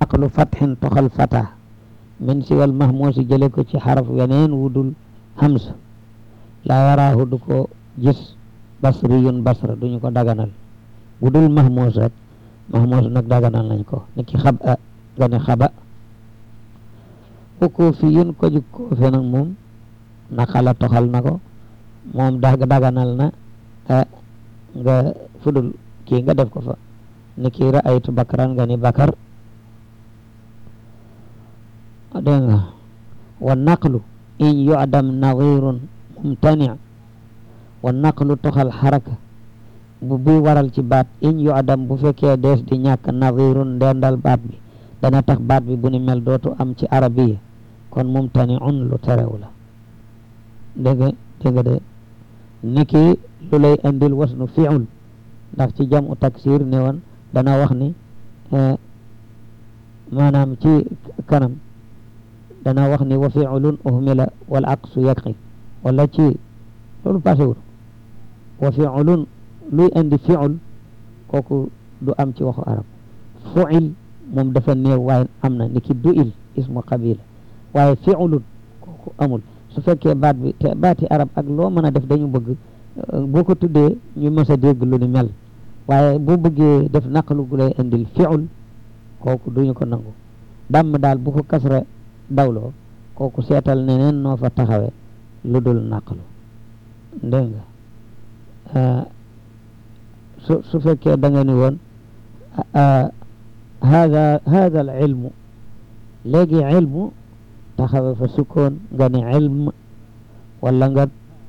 aqlu fatxin toxal fata min siwal mahmuusi jële ko ci xaraf weneen wudul hamsa laa yaraahu du ko gis basriyun basra duñu ko daganal wudul mahmuus rek mahmuus nag daganal nañ ko ni ki xab a nga ne xaba ukoo fi yun ko jug koo fe nag moom naqala toxal na ko moom dag daganal na nga fudul kii nga def ko fa ni ki ra'aytu bakran nga ni bakar dégg nga wa naqlu in yu'dam nadirun mumtani wa naqlu toxal xaraka bu buy waral ci baat in yu'dam bu fekkee dees di ñàkk nadirun ndendal baat bi dana tax baat bi bu ni mel dootu am ci arabiya kon mumtani un lu terew la dégg nga dégg nga de niki lu lay indil wasnu fi'ul ndax ci jamu taksir ne woon dana wax ni maanaam ci kanam dana wax ni wa fi'ulun uhmila wal aqsu yaqi wala ci loolu passewul wa fi'ulun luy indi fi'ul kooku du am ci waxu arab fu'il moom dafa néew waaye am na niki du'il ismu qabila waaye fi'ulun kooku amul su fekkee baat bi te baati arab ak loo mën a def dañu bëgg boo ko tuddee ñu mës a dégg lu ni mel waaye boo bëggee def naqlu gu lay indil fi'ul kooku duñu ko nangu dàmm daal bu ko kasra dawloo kooku seetal neneen noo fa taxawe lu dul naqlu dégg nga su su fekkee da nga ni woon hada hada al ilmu léegi ilmu taxawe fa sukkoon nga ni ilm wala nga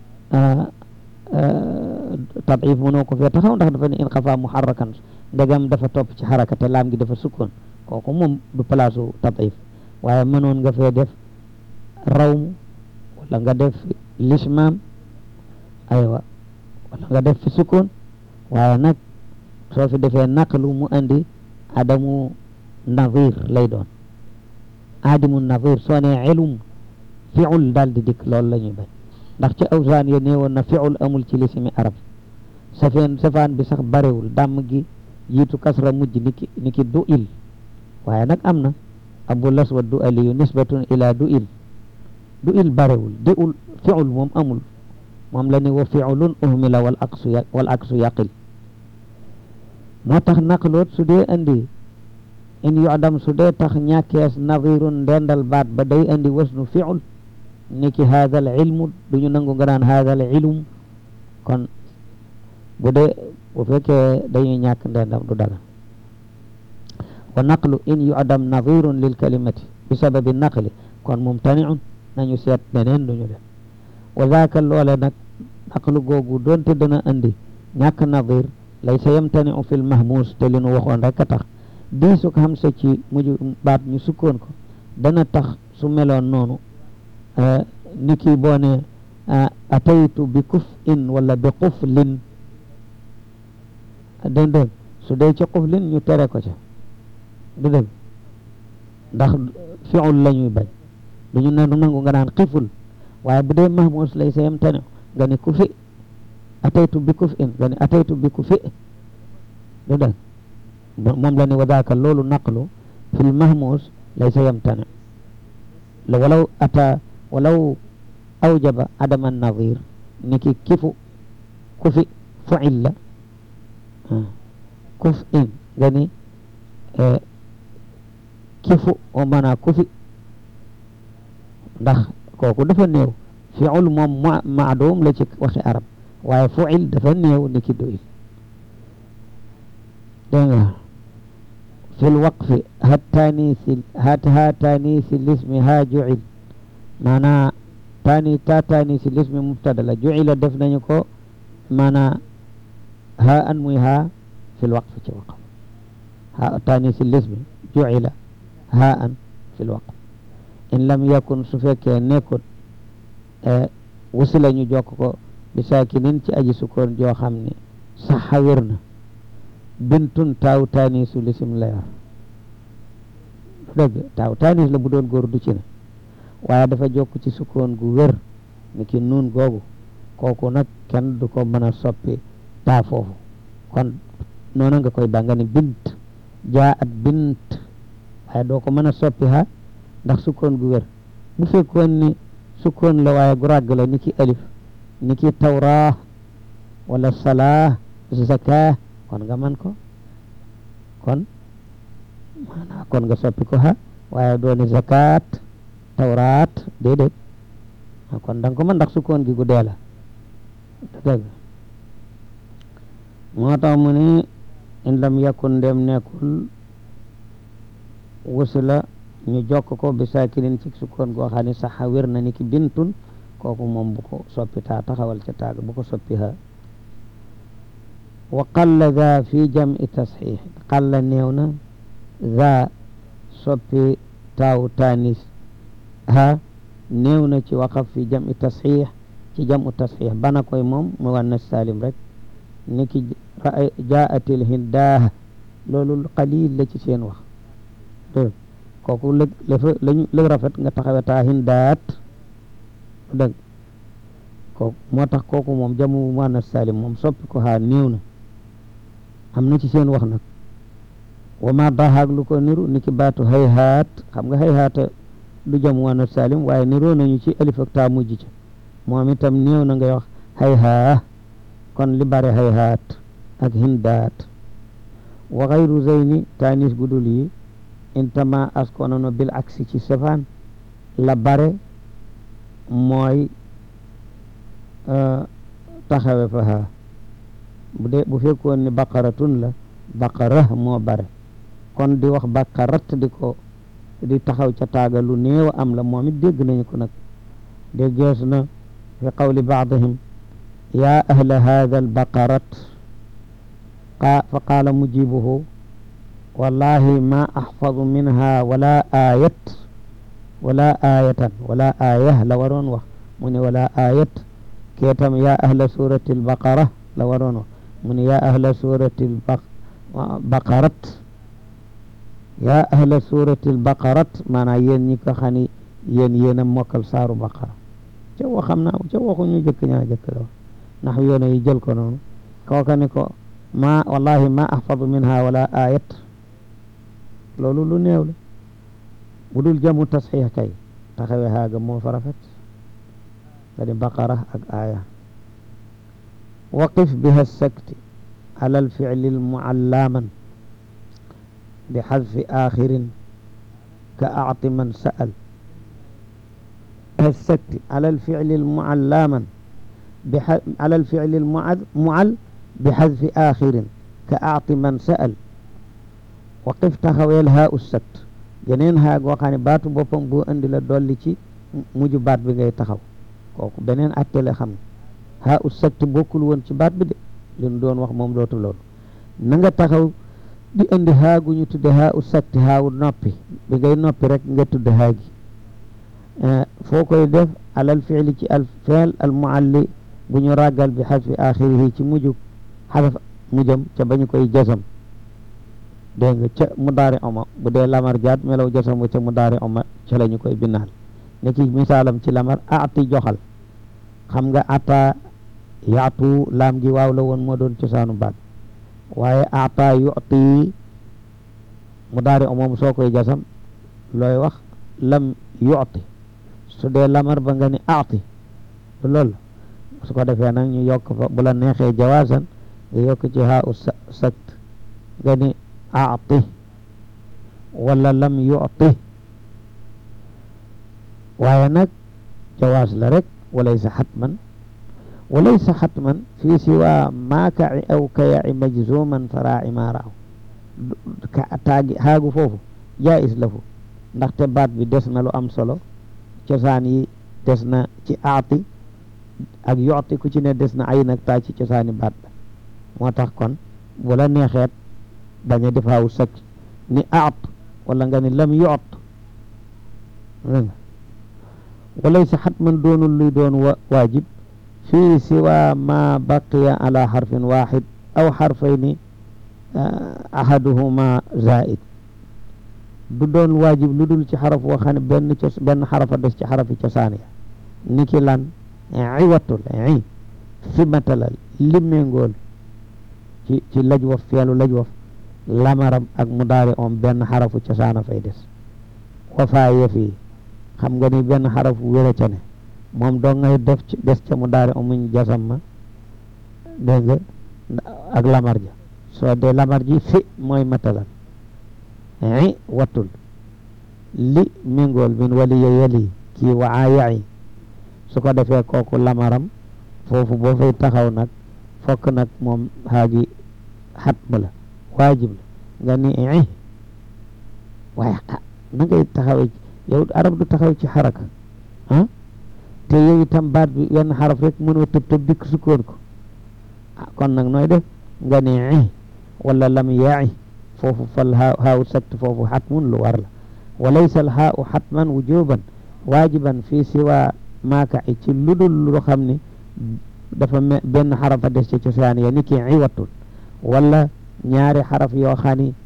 tadif mënoo ko fee taxaw ndax dafa ne in xafa muharrakan ndegam dafa topp ci xaraka te laam gi dafa sukkoon kooku moom du place u tadif waaye mënoon nga fee def rawmu wala nga def lismaam aywa wala nga def fi sukkoon waaye nag soo fi defee naqlu mu andi adamu nadir lay doon adimu nadir soo ne ilum fiul daal di dikk loolu la ñuy bañ ndax ci awsaan ya nee woon na fiul amul ci lisimi arab safeen safaan bi sax barewul dàmm gi jiitu kasra mujj niki niki du il waaye nag am na abu laswa du aliyu nisbatun ila du il du il barewul di ul fiul moom amul moom la ni wa fiulun uhmila wal aksu wal aksu yaqil moo tax naqloot su dee andi in yu'dam su dee tax ñàkkees nadirun ndendal baat ba day andi wasnu fiul niki hada al ilmu duñu nangu nga naan hada al ilm kon bu dee bu fekkee dañuy ñàkk ndendam du daga wa naqlu in yu'dam nadirun lil kalimati bi sababi naqli kon mumtani'un nañu seet beneen duñu def wa zaaka loole nag naqlu googu doonte dana andi ñàkk nadir laysa yamtani'u fil mahmus te li nu waxoon rek a tax diisu ko xam sa ci mujj baat ñu sukkoon ko dana tax su meloon noonu ni kii boo ne ataytu bi kuf in wala bi quflin dégg dégg su dee ci quflin ñu tere ko ca du dëgg ndax fiul la ñuy bañ duñu ne du nangu nga naan xiful waaye bu dee mahmus lay sa yam tane nga ni ku fi ataytu bi kuf in nga ni ataytu bi ku fi du dëgg moom la ni wadaaka loolu naqlu fil mahmus lay sa yam tane la walaw ata walaw awjaba adama nadir ni ki kifu ku fi fuil la kuf in nga ni kifu o mana kufi ndax kooku dafa néew fiul moom ma maadum la ci waxi arab waaye fuil dafa néew ni ki doyil dégg nga fi lwaqfi hat tanisi hat ha tanisi lismi ha juil maanaa tani ta tanisi lismi mubtada la juila def nañu ko maanaa ha an muy ha fi lwaqfi ci waqf ha tanisi lismi juila ha an fi lwaqf in lam yakun su fekkee nekkut wusila ñu jokk ko bi saakinin ci aji sukkoon joo xam ne saxa wér na bintun taaw taanisu lisim la yor dëgg taaw taanis la bu doon góor du ci ne waaye dafa jokk ci sukkoon gu wér ni ki nuun googu kooku nag kenn du ko mën a soppi taa foofu kon noonu nga koy ba nga ni bint jaa at bint waaye doo ko mën a soppi ha ndax sukkoon gu wér bu fekkoon ni sukkoon la waaye gu ràgg la ni ki alif ni ki tawraa wala salaa zaka kon nga man ko kon maanaa kon nga soppi ko ha waaye dooni zakat tawraat déedéet kon da nga ko mën ndax sukkoon gi gu dee la dëgg moo tax mu ni in lam yakun ndem nekkul wusila ñu jokk ko bi saakinin ci sukkoon goo xam ne sax wér na ni ki bintun kooku moom bu ko soppi taa taxawal ca taag bu ko soppi ha wa qalla za fi jam'i tasxiix qalla néew na za soppi taaw taanis ha néew na ci waqaf fi jam'i tasxiix ci jam'u tasxiix bana koy moom mu wannas salim rek ni ki jaatil hindaah loolu qalil la ci seen wax dégg kooku lëg lafa lañu lëg rafet nga taxawe taa hindaat dégg kooku moo tax kooku moom jamu muannas salim moom soppi ko haa néew na am na ci seen wax nag wa ma dahaag lu ko niru ni ki baatu hayhaat xam nga hayhaata du jamu muannas salim waaye niroo nañu ci alif ak taa mujj ca moom itam néew na ngay wax hayhaa kon li bare hayhaat ak hindaat wa xayru zeyni taanis gudul yi intama askonono bil aksi ci safaan la bare mooy taxawe fa ha bu dee bu fekkoon ni baqaratun la baqara moo bare kon di wax baqarat di ko di taxaw ca taaga lu néew am la moom it dégg nañu ko nag déggees na fi qawli baadihim yaa ahla hada albaqarat fa qaala mujibuhu wallahi ma axfadu minha wala ayat wala ayatan wala aya la waroon wax mu ne wala ayat keetam ya ahla surati albaqara la waroon wax mu ne ya ahla surati albaqarat ya ahla surati albaqarat maanaam yéen ñi ko xam ne yéen yéen a mokkal saaru baqara ca waxam naa ca waxuñu jëkk ñaa jëkk la wax ndax yoona yi jël ko noonu kooka ni ko ma wallahi ma ahfadu minha wala ayat loolu lu néew la bu dul jamu tasxiix kay taxawe haaga moo fa rafet nga di baqara ak aya waqif biha sakti ala alficli almuallaman bi xadfi axirin ka acti man sa'al السكت على الفعل المعلاما بح... على الفعل المعل معل بحذف آخر كأعط من سأل وقف تخويل هاء السكت geneen haa goo xam ne baatu boppam boo indi la dolli ci mujj baat bi ngay taxaw kooku beneen atte la xam ne haa u sakt bokkul woon ci baat bi de li ñu doon wax moom dootu loolu na nga taxaw di indi haa gu ñu tudde haa u sakt haawu noppi bi ngay noppi rek nga tudde haa gi foo koy def alal fiili ci al fiil al mualli bu ñu ràggal bi xasfi axirihi ci mujj xasaf mujjam ca bañu koy jasam dégg nga ca mudaari oma bu dee lamar jaat melaw jasam ca mudaari oma ca la ñu koy binnaal ne ki misaalam ci lamar aati joxal xam nga ata yaatu laam gi waaw la woon moo doon cosaanu baat waaye ata yuti mudaari oma soo koy jasam looy wax lam yuti su dee lamar ba nga ni aati du loolu su ko defee nag ñu yokk fa bu la neexee jawaasan nga yokk ci haa u sakt nga ni aati wala lam yuti waaye nag jawaas la rek walaysa xatman walaysa xatman fii siwa maa kaci aw kayaci majzuman faraaci maa raaw ka taagi haagu foofu jaais la fu ndaxte baat bi des na lu am solo cosaan yi des na ci aati ak yooti ku ci ne des na ay nag taa ci cosaani baat ba moo tax kon bu la neexeet bañ a def haawu sakk ni aat wala nga ni lam yoot nga walaysa xatman doonul luy doon wa waajib fii siwa ma baqiya ala xarfin waxid aw xarfayni ahaduhuma zaid du doon waajib lu dul ci xaraf woo xam ne benn cos benn xarafa des ci xarafi cosaan ya ni ki lan iwatul i fi matalal li méngool ci ci laj waf feelu laj waf lamaram ak mudaari om benn xarafu cosaana fay des wafaa yëfi xam nga ni benn xarafu wéra ca ne moom doo ngay def ci des ca mudaari omuñ jasam ma dégg nga ak lamar ja soo dee lamar ji fi mooy matalan i wattul li mingool min waliya yali kii waa yayi su ko defee kooku lamaram foofu boo fay taxaw nag fokk nag moom xaagi xat ma la waajib la nga ni i waaye ah na ngay taxawee yow arab du taxaw ci xaraka ah te yow itam baat bi wenn xaraf rek mënoo tëb tëb dikk sukkoon ko ah kon nag nooy def nga ni i wala lam yaay foofu fal haaw sakt foofu xatmun lu war la wa laysa al haau xatman wujuban waajiban fii siwa maaka i ci ludul lu xam ne dafa me benn xarafa des ci cosaan ya ni ki iwatul wala ñaari xaraf yoo xam ni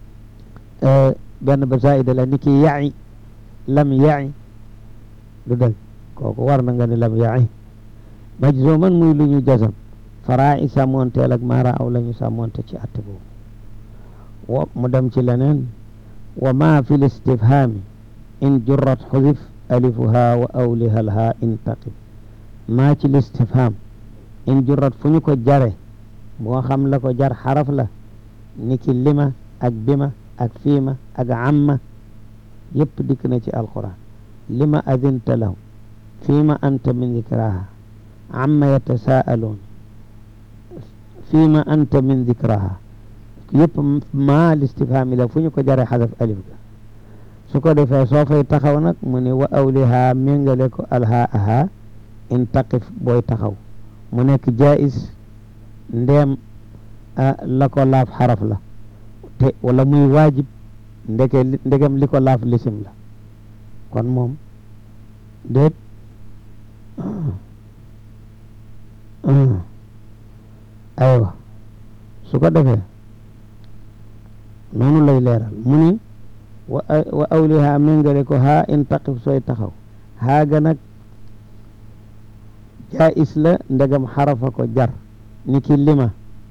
benn ba zaida la ni ki yaay lam yaay du dëgg kooku war na nga ni lam yaay majzuman muy lu ñu jasam faraa i sàmmoonteel ak maara aw la ñu sàmmoonte ci atte boobu wo mu dem ci leneen wa ma fi listifhaami in jurrat xudif alifuha wa awliha lha intaqib maa ci listifham in jurrat fu ñu ko jare moo xam la ko jar xaraf la niki lima ak bima ak fiima ak amma yëpp dikk na ci alquran lima adinta lahu fiima anta min dikraha amma yatasaaluun fiima anta min dikraha yëpp maa listifham la fu ñu ko jare xadaf alif ga su ko defee soo fay taxaw nag mu ne wa awliha méngale ko alha aha in taqif booy taxaw mu nekk jais ndeem la ko laaf xaraf la te wala muy waajib ndeke ndegem li ko laaf lisim la kon moom déet aywa su ko defee noonu lay leeral mu ni wa wa awliha méngale ko haa in taqif sooy taxaw haaga nag jaais la ndegam xarafa ko jar ni ki lima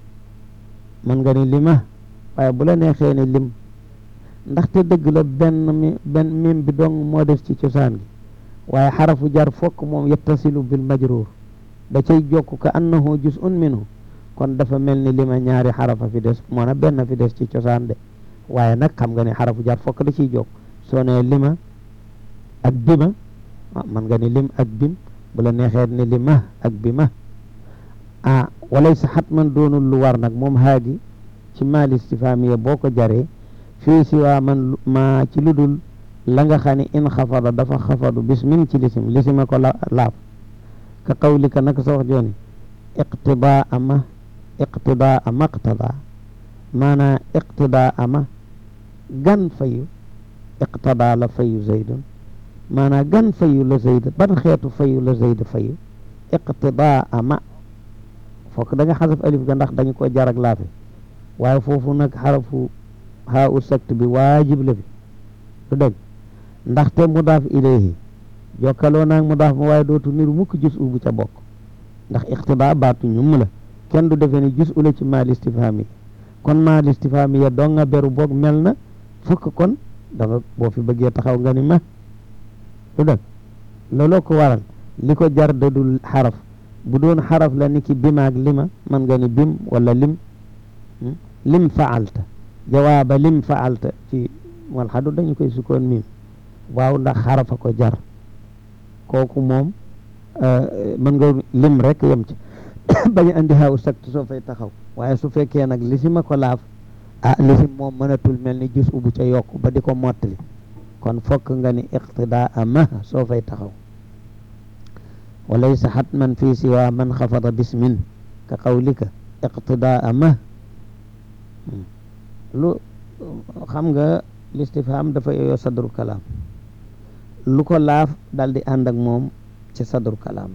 man nga ni lima waaye bu la neexee ni lim ndaxte dëgg la benn mi benn mim bi dong moo des ci cosaan gi waaye xarafu jar fokk moom yettasilu bil majruur da cay jokk ka annahu juz'un minhu kon dafa mel ni lima ñaari xarafa fi des moo na benn fi des ci cosaan de waaye nag xam nga ni xarafu jar fokk da ciy jokk soo nee lima ak bima man nga ni lim ak bim bu la neexee ni lima ak bima ah walaysa xatman doonul lu war nag moom haagi ci maal istifamiya boo ko jaree fii si waa man ma ci lu dul la nga xam ne in xafada dafa xafadu bismin ci lisim lisima ko la laaf ka qawlika naka sa wax jooni iqtidaa ama iqtidaa ama iqtidaa maanaa iqtidaa ama gan fayu iqtidaa la fayu zaydun maanaa gan fayu la zayd ban xeetu fayu la zayd fayu iqtidaa ama fokk da nga xasaf alif ga ndax dañu ko jar ak laafe waaye foofu nag xarafu haa u sakt bi waajib la fi du dëgg ndaxte mudaaf ilayhi jokkaloo naag mudaaf ma waaye dootu niru mukk jus u bu ca bokk ndax iqtidaa baatu ñum la kenn du defee ni jus u la ci maal istifhaam yi kon maal istifhaam ya doo nga beru boog mel na fokk kon da nga boo fi bëggee taxaw nga ni ma du dëgg looloo ko waral li ko jar dadul xaraf bu doon xaraf la ni ki bimaag lima man nga ni bim wala lim lim faalta jawaaba lim faalta ci wal xadu dañu koy sukkoon mim waaw ndax xarafa ko jar kooku moom mën nga lim rek yem ci bañ andi xaw sakt soo fay taxaw waaye su fekkee nag lisima ko laaf ah lisim moom mënatul mel ni jus ubu ca yokk ba di ko mottali kon fokk nga ni iqtidaa ama soo fay taxaw walaysa xatman fii siwa man xafada bismin ka qawlika iqtidaa ma lu xam nga listifham dafa yooyo sadru kalaam lu ko laaf dal di ànd ak moom ci sadru kalaam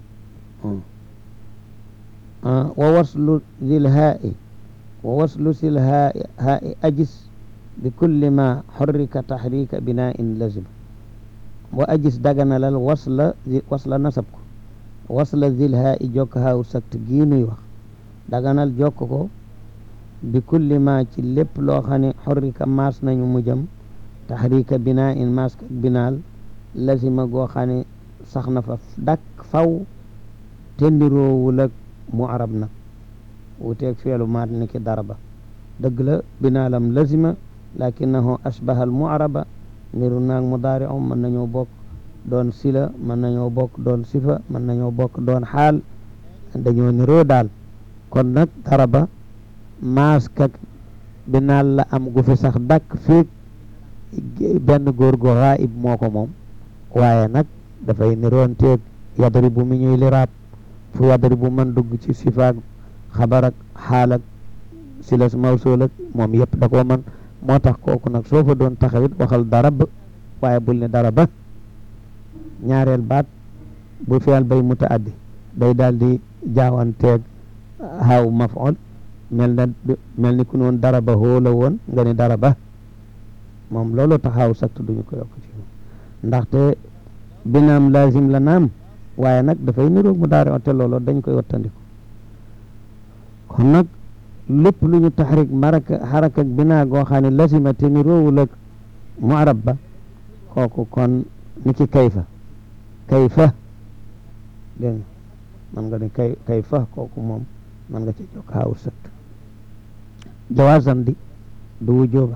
la wa waslu zil haa'i wa waslu sil haa'i haa'i ajis bi kulli ma xorrika taxrika binaa in lazima wa ajis daganalal wasla wasla nasab ko wasla zil haa'i jokk haawu sakt gii nuy wax daganal jokk ko bi kulli ma ci lépp loo xam ne xorrika maas nañu mu jëm taxrika binaa in maas ak binaal lazima goo xam ne sax na fa dakk faw tendiroowul ak mu arab nag wuteeg feelu maat ni ki daraba dëgg la binaalam lazima lakinahu ashbaha al mu'raba niru naag mudaari om mën nañoo bokk doon sila mën nañoo bokk doon sifa mën nañoo bokk doon xaal dañoo niroo daal kon nag daraba maaskak binaal la am gu fi sax dakk fiig benn góor gu xaayib moo ko moom waaye nag dafay niroon teeg yadribu mi ñuy liraab fu yadribu man dugg ci sifaak xabar ak xaal ak silas mawsul ak moom yëpp da koo man moo tax kooku nag soo fa doon taxawit waxal darab waaye bul ne daraba ñaareel baat bu fiyal bay mutaaddi day daal di jaawanteeg xaaw maf'ul mel na mel ni ku noon daraba hoo la woon nga ne daraba moom loolu taxaw sakt duñu ko yokk ci ndaxte binaam lazim la naam waaye nag dafay niroog mu daari te loolu dañ koy wattandiku kon nag lépp lu ñu taxrik maraka xaraka ak binaa goo xam ne lazima te niroowul ak mu arab ba kooku kon ni ki kayfa kayfa dégg nga man nga ne kay kayfa kooku moom man nga ci jokk xaaw sakt jawaasan di du wujooba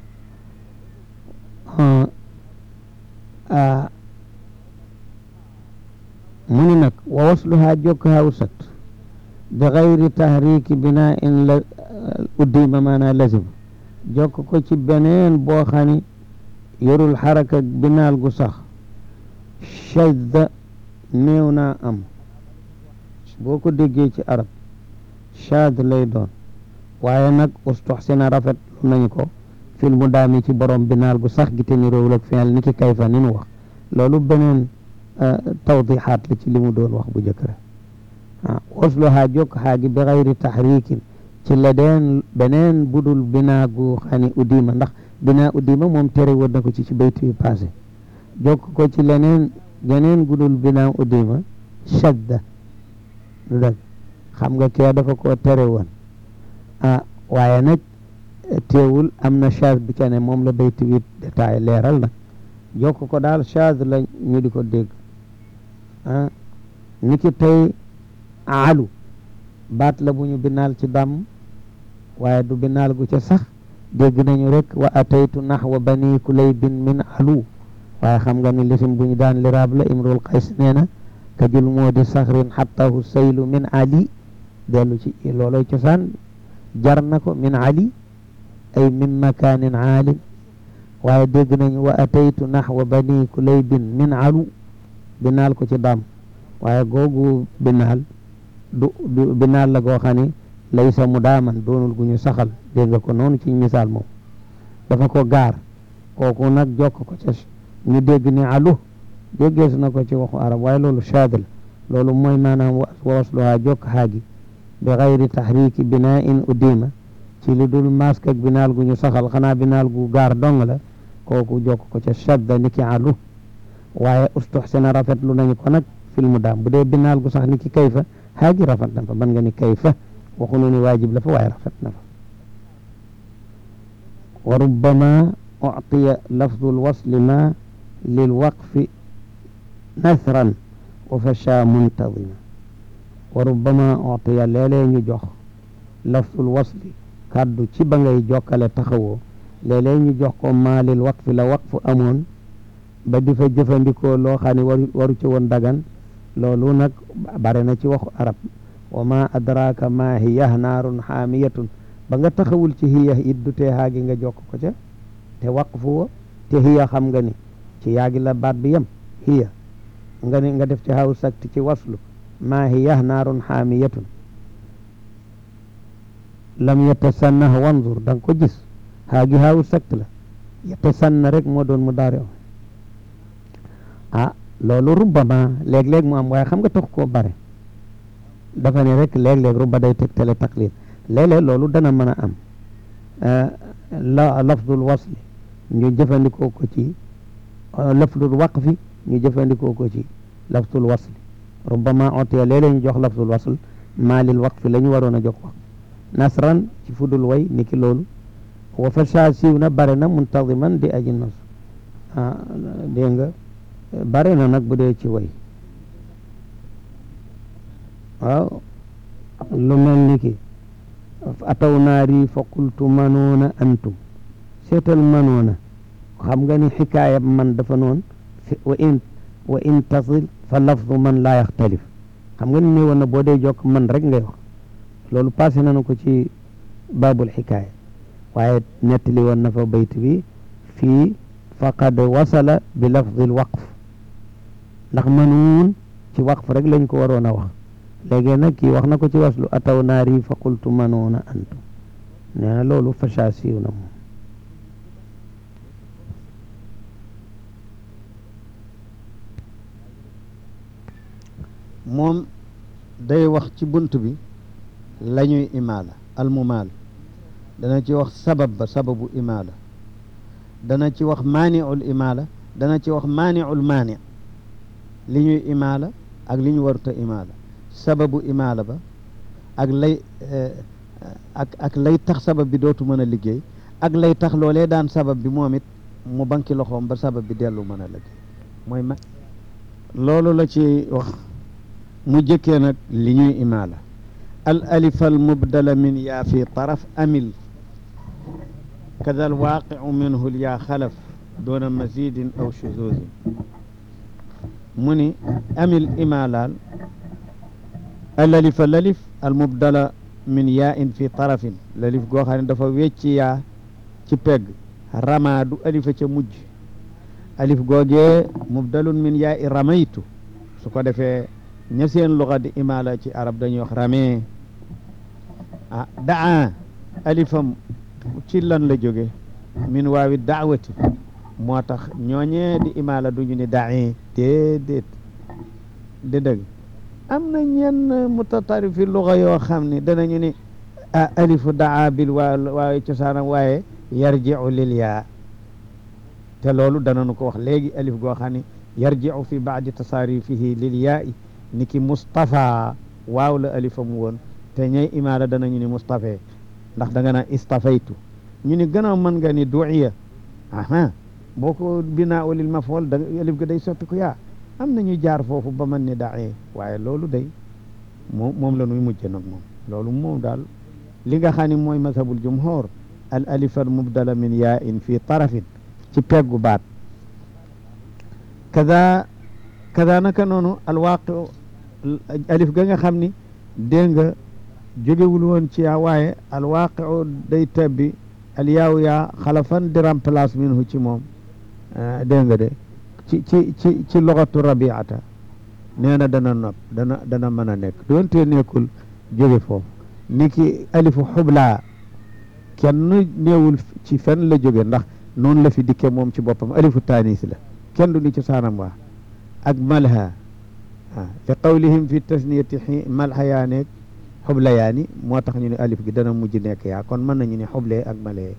mu ni nag wa wasluhaa jokk xaaw sakt bi xayri tahriki binaa in la uddima maanaa lazim jokk ko ci beneen boo xam ne yorul xaraka binaal gu sax shadda néew naa am boo ko déggee ci arab shaad lay doon waaye nag ustuxsina rafet lu nañu ko fil mu daami ci borom binaal gu sax gi te ni réewul ak fi'il ni ki kayfa ni nu wax loolu beneen tawdixaat la ci li mu doon wax bu jëkk rek ah wasluhaa jokk xaa gi bi xayri taxrikin ci la deen beneen budul binaa gu xani udima ndax binaa udima moom tere woon na ko ci ci bayti bi passé jokk ko ci leneen geneen gudul binaa udima shadda du dëgg xam nga kee dafa koo tere woon ah waaye nag teewul am na chaz bi ca ne moom la bayti bi détail leeral nag jokk ko daal chaz la ñu di ko dégg ah ni ki tey alu baat la bu ñu binaal ci dàmm waaye du binaal gu ca sax dégg nañu rek wa ataytu naxwa bani kulaybin min alu waaye xam nga ni lisim bu ñu daan liraab la imrul qays nee na ka jul moo di saxrin xattahu saylu min ali dellu ci looloy cosaan jar na ko min ali ay min makanin aalin waaye dégg nañu wa ataytu naxwa bani kulaybin min alu binaal ko ci dàmm waaye googu binaal du du binaal la goo xam ne laysa mu daaman doonul gu ñu saxal dégg nga ko noonu ci misaal moom dafa ko gaar kooku nag jokk ko ca ñu dégg ni alu déggees na ko ci waxu arab waaye loolu shaad la loolu mooy maanaam wa wasluhaa jokk xaagi bi xayri taxriki binaa in udima ci lu dul mask ak binaal gu ñu saxal xanaa binaal gu gaar dong la kooku jokk ko ca shadda ni ki alu waaye ustuxsina rafetlu nañu ko nag fil mu daam bu dee binaal gu sax ni ki kayfa xaagi rafet na fa ban nga ni kayfa waxunu ni waajib la fa waaye rafet na fa wa rubbama uctiya lafdu lwasli ma lilwaqfi nasran wa fasha muntadima wa rubbama uctiya léeg-léeg ñu jox lafdul wasli kàddu ci ba ngay jokkale taxawoo léeg-léeg ñu jox ko ma lil waqfi la waqfu amoon ba di fa jëfandikoo loo xam ne waru waru ci woon dagan loolu nag bare na ci waxu arab wa ma adraka ma hiya naarun xaamiyatun ba nga taxawul ci hiya it du tee haagi nga jokk ko ca te waqfu wa te hiya xam nga ni ci yaagi la baat bi yem hiya nga ni nga def ci haw sakti ci waslu ma hiya naarun xaamiyatun lam yatasannah wanzur da nga ko gis haagi haw sakt la yatasanna rek moo doon mu daare ah loolu rubbama léeg-léeg mu am waaye xam nga tax koo bare dafa ne rek léeg-léeg rubba day tegtale taqlil léeg-léeg loolu dana mën a am la lafdul wasli ñu jëfandikoo ko ci lafdul waqfi ñu jëfandikoo ko ci lafdul wasli rubbama otiya léeg-léeg ñu jox lafdul wasl maalil waqfi la ñu waroon a jox wax nasran ci fudul way niki loolu wa fasha siiw na bare na muntadiman di aji nos ah dégg nga bare na nag bu dee ci way waaw lu mel ni ki ataw naari fa qultu manoona antum seetal manoona xam nga ni xikaaya man dafa noon wa in wa in tasil fa lafdu man laa yaxtalif xam nga ni ne woon na boo dee jokk man rek ngay wax loolu passé nañu ko ci baabul xikaaya waaye nettali woon na fa bayt bi fii faqad wasala bi lafdil waqf ndax manuun ci waqf rek lañ ko waroon a wax léegi nag kii wax na ko ci waslu ataw naari fa qultu manoona antum nee na loolu fasha siiw na moom moom day wax ci bunt bi la ñuy imaala almumaal dana ci wax sabab ba sababu imaala dana ci wax maaniul imaala dana ci wax maaniul maani li ñuy imaala ak li ñu waruta imaala sababu imaala ba ak lay ak ak lay tax sabab bi dootu mën a liggéey ak lay tax loolee daan sabab bi moom it mu banki loxoom ba sabab bi dellu mën a liggéey mooy ma loolu la ci wax mu jëkkee nag li ñuy imaala al alif al mubdala min yaa fi taraf amil kada al waaqiu minhu l yaa xalaf doona mazidin aw shuzuzin mu ni amil imaalaal al alif al alif al mubdala min yaa in fi tarafin lalif goo xam ne dafa wecci yaa ci pegg rama du alifa ca mujj alif googee mubdalun min yaa i ramaytu su ko defee ña seen luxa di imaala ci arab dañuy wax ramee ah daa alifam ci lan la jóge min waawi daawati moo tax ñooñee di imaala duñu ni dae déedéet di dëgg am na ñenn mutatarifi luxa yoo xam ne danañu ni ah alifu daa bil waa waaye cosaanam waaye yarjiu lil yaa te loolu danañu ko wax léegi alif goo xam ne yarjiu fi baadi tasaarifihi lil yaa i ni ki Moustapha waaw la alifam woon te ñay imaala danañu ni Moustapha ndax da nga naan istafaytu ñu ni gannaaw mën nga ni duiya aha boo ko binaa ulil mafool da alif ga day soppi ko yaa am na ñu jaar foofu ba mën ni dae waaye loolu day moom moom la nuy mujj nag moom loolu moom daal li nga xam ne mooy mazhabul jumhur al alif al mubdala min yaa in fi tarafin ci peggu baat kada kada naka noonu alwaaqi alif ga nga xam ni dégg nga jógewul woon ci yaa waaye alwaaqi day tabbi al yaaw yaa xalafan di remplace minhu ci moom dégg nga de ci ci ci ci loxatu rabiata nee na dana nopp dana dana mën a nekk doonte nekkul jóge foofu ni ki alifu xublaa kenn néewul ci fen la jóge ndax noonu la fi dikke moom ci boppam alifu taanis la kenn du ni ci saanam waa ak malha ah li qawlihim fi tasniyati xi malha yaa nekk xubla yaa ni moo tax ñu ne alif gi dana mujj nekk yaa kon mën nañu ne xuble ak male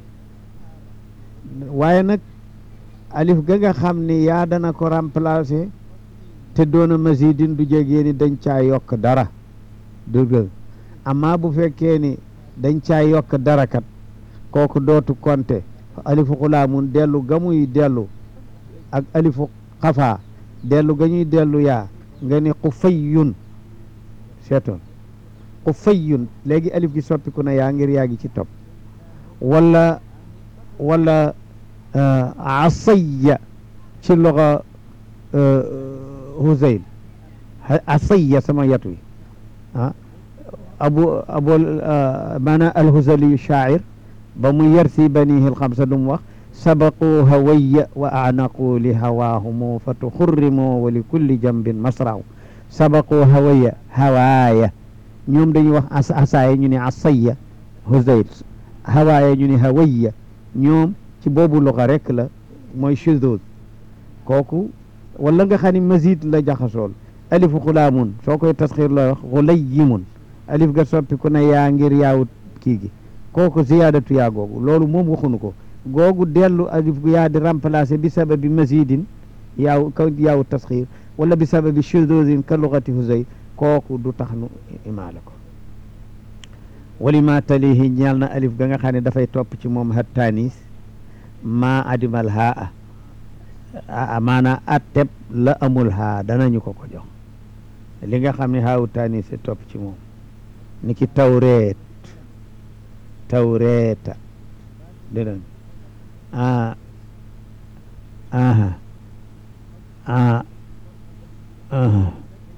waaye nag alif ga nga xam ni yaa dana ko remplacer te doona mazidin du jegee ni dañ caa yokk dara dëgg amma bu fekkee ni dañ caa yokk dara kat kooku dootu konte alifu xulaamun dellu ga muy dellu ak alifu xafaa dellu ga ñuy dellu yaa nga ni xufayyun seetoon xufayyun léegi alif gi soppiku na yaa ngir yaa gi ci topp wala wala asayya ci loxo Huzayl asayya sama yat wi ah abu abu maanaam alhuzaliyu shaacir ba mu yarsi banihi lxamsa dum wax sabaqu hawaya wa anaqu li hawaahumu fa tuxurrimu wa li kulli jambin masraw sabaqu hawaya hawaaya ñoom dañuy wax as asaaya ñu ne asaya huzayl hawaaya ñu ne hawaya ñoom ci boobu loxa rek la mooy shudud kooku wala nga xam ne mazid la jaxasool alifu xulaamun soo koy tasxiir looy wax xulayimun alif ga soppi ku ne yaa ngir yaawut kii gi kooku ziyaadatu yaa googu loolu moom waxunu ko googu dellu alif gu yaa di remplacer bi sababi mazidin yaaw ka yaawu tasxiir wala bi sababi shududin ka lugati huzay kooku du tax nu imaala ko wali ma talihi ñeel na alif ga nga xam ne dafay topp ci moom hattaanis maa adimal haa a maanaa atteb la amul haa danañu ko ko jox li nga xam ne haawu taanis topp ci moom ni ki tawreet tawreeta dégg ah aha ah aha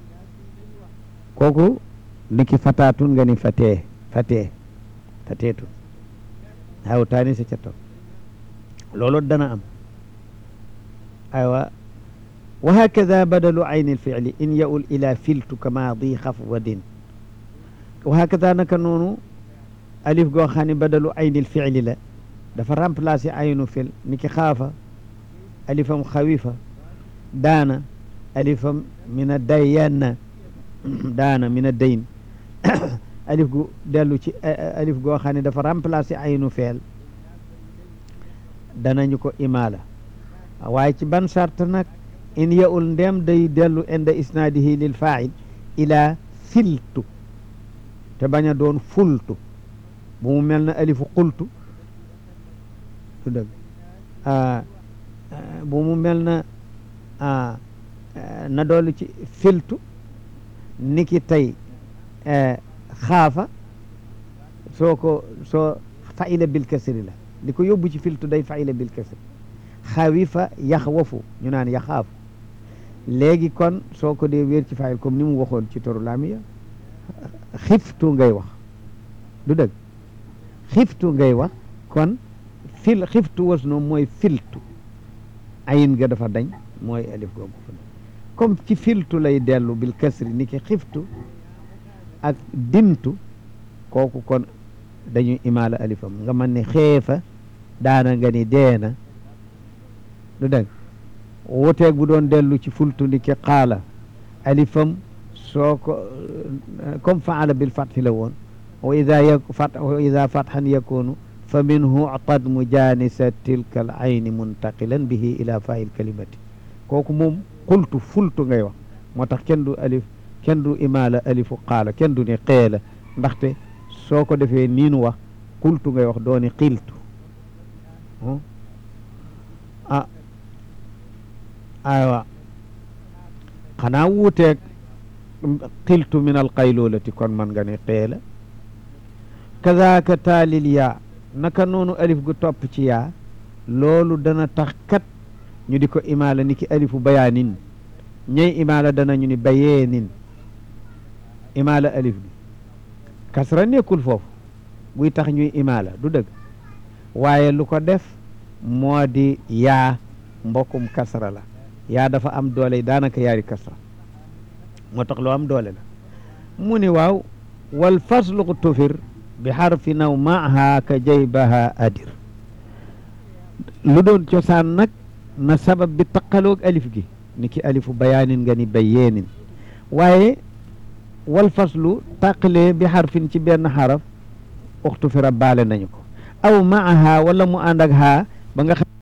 kooku ni ki fataatun nga ni fatee fatee fateetun haawu taanis ca topp loolu dana am aywa wa hakada badalu ayni lficli in yaul ila filtu kama di xafwadin wa hakada naka noonu alif goo xam ne badalu ayni lficli la dafa remplacer aynu fil ni ki xaafa alifam xawifa daana alifam min a dayyanna daana min a dayn alif gu dellu ci alif goo xam ne dafa remplacer aynu feel danañu ko imaala waaye ci ban sart nag in yaul ndem day dellu inda isnaadihi lil fail ila filtu te bañ a doon fultu bu mu mel na alifu qultu du dëgg bu mu mel na na doolu ci filtu niki tey xaafa soo ko soo faila bil kasri la li ko yóbbu ci filtu day faila bil kasri xawifa yaxwafu ñu naan yaxaafu léegi kon soo ko dee wéer ci fayil comme ni mu waxoon ci toru laamiya xiftu ngay wax du dëgg xiftu ngay wax kon fil xiftu was noom mooy filtu ayin ga dafa dañ mooy alif googu fa comme ci filtu lay dellu bil kasri ni ki xiftu ak dimtu kooku kon dañuy imaala alifam nga mën ne xeefa daana nga ni deena du dëgg wuteeg bu doon dellu ci fultu ni ki qaala alifam soo ko comme faala bil fathi la woon wa ida yak fat wa ida fathan yakunu fa minhu utad mujanisa tilka al ayni muntaqilan bihi ila fail kalimati kooku moom qultu fultu ngay wax moo tax kenn du alif kenn du imaala alifu qaala kenn du ni qeela ndaxte soo ko defee nii nu wax qultu ngay wax dooni qiltu ah aywa xanaa wuuteeg qiltu min alqaylulati kon man nga ne qeela kadaaka taalil yaa naka noonu alif gu topp ci yaa loolu dana tax kat ñu di ko imaala ni ki alifu bayaanin ñey imaala danañu ni bayeenin imaala alif bi kasra nekkul foofu buy tax ñuy imaala du dëgg waaye lu ko def moo di yaa mbokkum kasra la yaa dafa am doole daanaka yaari kasra moo tax loo am doole la mu ni waaw wal faslu tufir bi xarfi naw maaha ka jaybaha adir lu doon cosaan nag na sabab bi taqaloog alif gi ni ki alifu bayaanin nga ni bayeenin waaye wal faslu tàqalee bi xarfin ci benn xaraf uxtu fira baale nañu ko aw maaha wala mu ànd ak haa ba nga xam